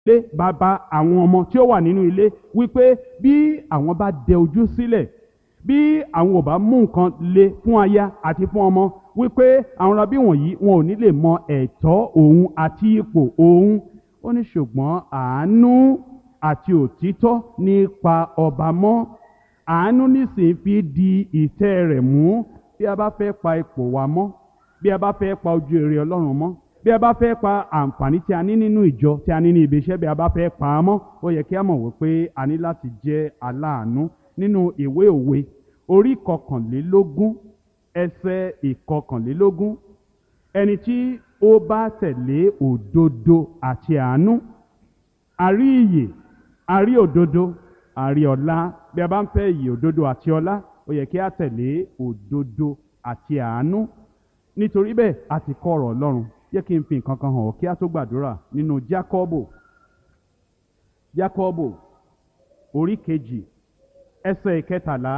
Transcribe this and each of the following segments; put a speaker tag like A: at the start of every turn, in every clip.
A: lé bàbá àwọn ọmọ tí ó wà nínú ilé wípé bí àwọn bá dẹ ojú sílẹ̀ bí àwọn ò bá mú nǹkan le fún aya àti fún ọmọ wípé àwọn rabí wọ̀nyí wọn ò ní lè mọ ẹ̀tọ́ òun àti ipò òun ó ní ṣùgbọ́n àánú àti òtítọ́ nípa ọba mọ́ àánú nísìnyí fi di ìtẹ́ rẹ̀ mú bí a bá fẹ́ pa ipò wa mọ́ bí a bá fẹ́ pa ojú èrè ọlọ́run mọ́ bí a bá fẹ́ pa àǹfààní tí a ní nínú ìjọ tí a ní ní ibi iṣẹ́ bí a bá fẹ́ pa á mọ́ ó yẹ kí a mọ̀ wípé a ní láti jẹ́ aláàánú nínú ìwé òwe orí kọkànlélógún ẹsẹ̀ ìkọkànlélógún ẹni tí ó bá tẹ̀lé òdodo àti àánú àrí ìyè àrí òdodo àrí ọlá bí a bá ń fẹ́ ìyè òdodo àti ọlá ó yẹ kí a tẹ̀lé òdodo àti àánú nítorí bẹ́ẹ̀ a ti kọ́ ọ̀rọ̀ ọlọ́run yẹ kí n fi nǹkan kan hàn ọ́ kí a tó gbàdúrà nínú jákọ́bò jákọ́bò orí kejì ẹsẹ̀ ìkẹtàlá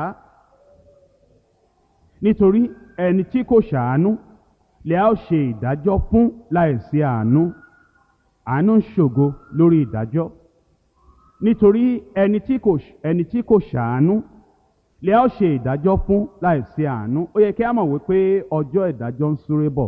A: nítorí ẹni tí kò ṣàánú lè a ó ṣe ìdájọ́ fún láìsí àánú àánú ń ṣògo lórí ìdájọ́ nítorí ẹni tí kò ẹni tí kò ṣàánú lè a ó ṣe ìdájọ́ fún láìsí àánú ó yẹ kí a mọ̀ wípé ọjọ́ ìdájọ́ ń súré bọ̀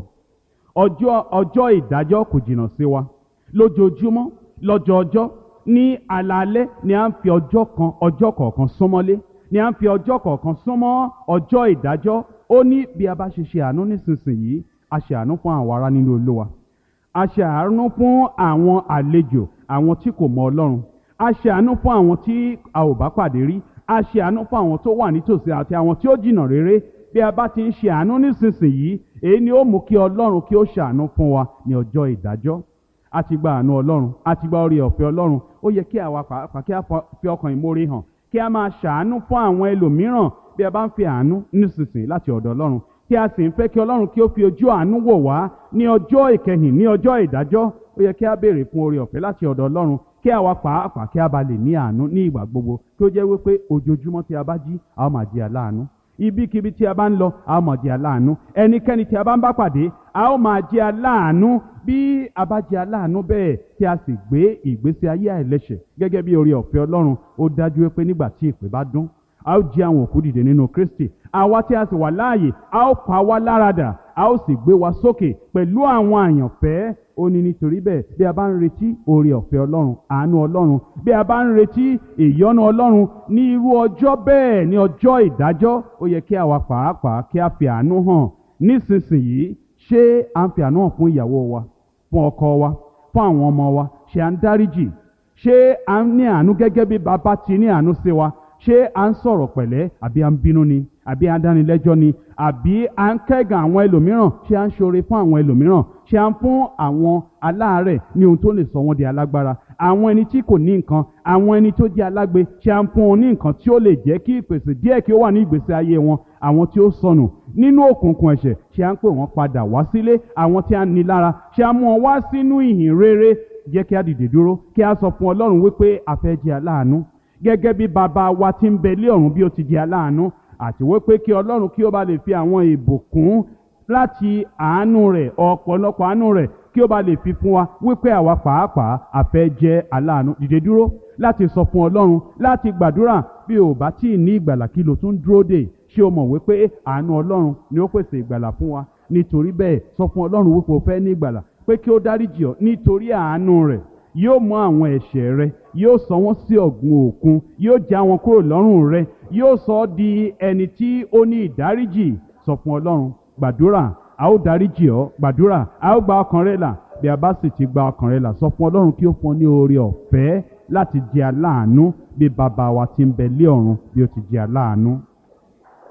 A: ọjọ́ ọjọ́ ìdájọ́ kò jìnnà sí wa lójoojúmọ́ lọ́jọ́ọjọ́ ní alaalẹ́ ni à ń fi ọjọ́ kan ọjọ́ kọ̀ọ̀kan súnmọ́lé ni à ń fi ọjọ́ kọ̀ọ̀kan súnmọ́ ọjọ́ ìdájọ́ ó ní bí a bá ṣe ṣe àánú nísinsìnyí a ṣe àánú fún àwọn ará nínú olúwa a ṣe àánú fún àwọn àlejò àwọn tí kò mọ ọlọ́run a ṣe àánú fún àwọn tí a ò bá pàdé rí a ṣe àánú fún àwọn tó wà nítòsí àti àwọn tí ó jìnnà réré bí a bá ti ń ṣe àánú nísinsìnyí èyí ni ó mú kí ọlọ́run kí ó ṣàánú fún wa ní ọjọ́ ìdájọ́ a ti gba àánú ọlọ́run a ti gba orí ọ̀fẹ́ ọlọ́run ó yẹ kí àwa pàápàá kí a fi ọkàn ìmoore hàn kí a máa ṣàánú fún àwọn ẹlòmíràn bí a bá ń fi àánú nísinsìnyí láti ọ̀dọ̀ ọlọ́run kí a sì ń fẹ́ kí ọlọ́run kí ó fi ojú àánú wò wá ní ọjọ́ ìkẹyìn ní ọjọ́ ìdájọ́ ó yẹ kí a béèrè fún oore ọ̀fẹ́ láti ọ̀dọ̀ ọlọ́run kí àwa pàápàá kí a bá lè ní àánú ní ìgbà gbogbo kí ó jẹ́ wípé ojoojúmọ́ tí a bá jí a ó máa di aláàánú ibikíbi tí a bá ń lọ a ó máa di aláàánú ẹnikẹ́ni tí a bá ń bá pàdé a ó máa jẹ́ aláàánú bí a bá jẹ́ aláàánú bẹ́ẹ̀ tí a sì gbé ìgbésí ayé àìlẹ́ṣẹ̀ gẹ́gẹ́ bí oore ọ̀fẹ́ ọlọ́run ó dájú pé nígbà tí ìpè bá dún a ó jí àwọn òkú dìde nínú kristi àwa tí a sì wà láàyè a ó pa wá láradà a ó sì gbé wa sókè pẹ̀lú àwọn àyànfẹ́ ó ní nítorí bẹ́ẹ̀ bí a bá ń retí oore ọ̀fẹ́ ọlọ́run àánú ọlọ́run bí a bá ń retí ìyọ́nú ọlọ́run ní irú ọjọ́ bẹ́ẹ̀ ní ọjọ́ ìdájọ́ ó yẹ kí àwa pàápàá kí a fi àánú hàn nísinsìnyí ṣé à ń fi àánú hàn fún ìyàwó wa fún ọkọ wa fún àwọn ọmọ wa ṣé à ń dáríjì ṣé à ń ní àánú gẹ́gẹ́ bí bàbá ti ní àánú sí wa ṣé à ń sọ̀rọ̀ pẹ̀lẹ́ àbí à ń bínú ni àbí à ń dánilẹ́jọ́ ni àbí à ń kẹ́gàn àwọn ẹlòmíràn ṣé à ń ṣoore fún àwọn ẹlòmíràn ṣé à ń fún àwọn aláàárẹ̀ ní ohun tó lè sọ wọ́n di alágbára àwọn ẹni tí kò ní nǹkan àwọn ẹni tó jẹ́ alágbe ṣé à ń fún wọn ní nǹkan tí ó lè jẹ́ kí ìpèsè díẹ̀ kí ó wà ní ìgbésí ayé wọn àwọn tí ó sọnù nínú òkùnkùn ẹ̀ṣẹ̀ ṣé à ń pè wọ́n padà wá sílé àwọn tí a ní lára ṣé à ń mú wọn wá sínú ìhìn rere jẹ́ kí a dìde dúró kí a sọ fún ọlọ́run wípé a fẹ́ jẹ́ aláàánú gẹ́gẹ́ bí bàbá wa ti ń bẹ lé ọ̀run bí ó ti jẹ́ aláàánú àti wípé kí ọlọ́run kí ó bá lè fi àwọn ìbùkún láti àánú rẹ̀ ọ̀pọ̀lọpọ̀ àánú rẹ̀ kí ó bá lè fi fún wa wípé àwa pàápàá a fẹ́ jẹ́ aláàánú dìde dúró láti sọ fún ọlọ́run láti gbàdúrà bí ò bá tí ì ní ìgbàlà kí ló tún dúró dè ṣé o mọ̀ wípé àánú ọlọ́run ni ó pèsè ìgbàlà fún wa nítorí bẹ́ẹ̀ sọ fún ọlọ́run wípé o fẹ́ ní ìgbàlà pé kí ó dáríjì ọ́ nítorí àánú rẹ̀ yóò mú àwọn ẹ̀ṣẹ̀ rẹ yóò sọ wọ́n sí ọ̀gbun òkun yóò já wọn kúrò lọ́rùn rẹ yóò sọ ọ́ di ẹni tí ó ní ìdáríjì sọ fún ọlọ́run gbàdúrà a ó dáríjì ọ́ gbàdúrà a ó gba ọkàn rẹ là bí a bá sì ti gba ọkàn rẹ là sọ fún ọlọ́run kí ó fún ọ ní oore ọ̀fẹ́ láti jẹ aláàánú bí bàbá wa ti ń bẹ lé ọ̀run bí ó ti jẹ aláàánú.